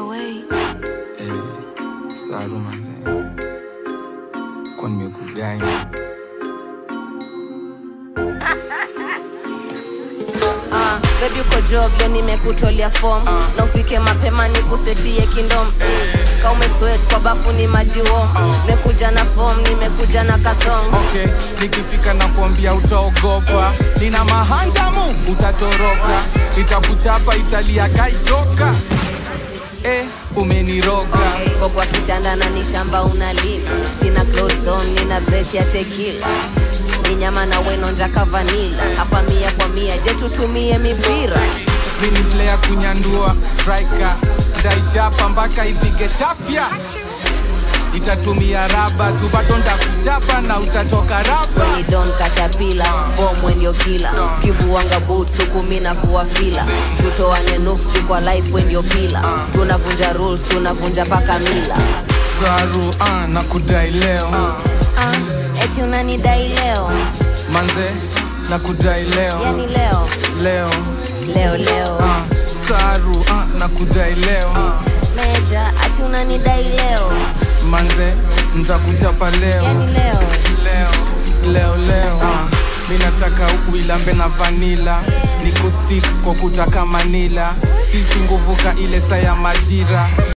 away. Eh, saru manze, kwa nimekudai Ah, baby uko job leo nimekutolea form na ufike mapema nikusetie kindom mm. ka umeswet kwa bafu ni maji warm nimekuja na form nimekuja na kathong okay nikifika na kuambia utaogopa nina mahanjamu utatoroka itakuchapa italia kaitoka eh, umeniroga Ko kwa kitanda na ni shamba unalima sina clothes on nina breath ya tequila ni nyama na wenonja kavanila hapa mia kwa mia je tutumie mipira mini player kunyandua striker ndaijapa mpaka ipige chafya itatumia raba tu bado ndakuchapa na utatoka raba weni don katapila bomwe ndio kila kivuanga boot suku mi navua fila tutoane nuks tu kwa life we ndio pila tunavunja rules tunavunja paka mila saru ah, na kudai leo ah, eti unanidai leo manze na kudai leo yani leo leo leo leo ah, saru ah, na kudai leo meja ati unanidai leo manze ntakuchapa leo yani leo leo leo leo ah, mi nataka uilambe na vanila nikustik kwa kutaka manila sisi nguvuka ile saa ya majira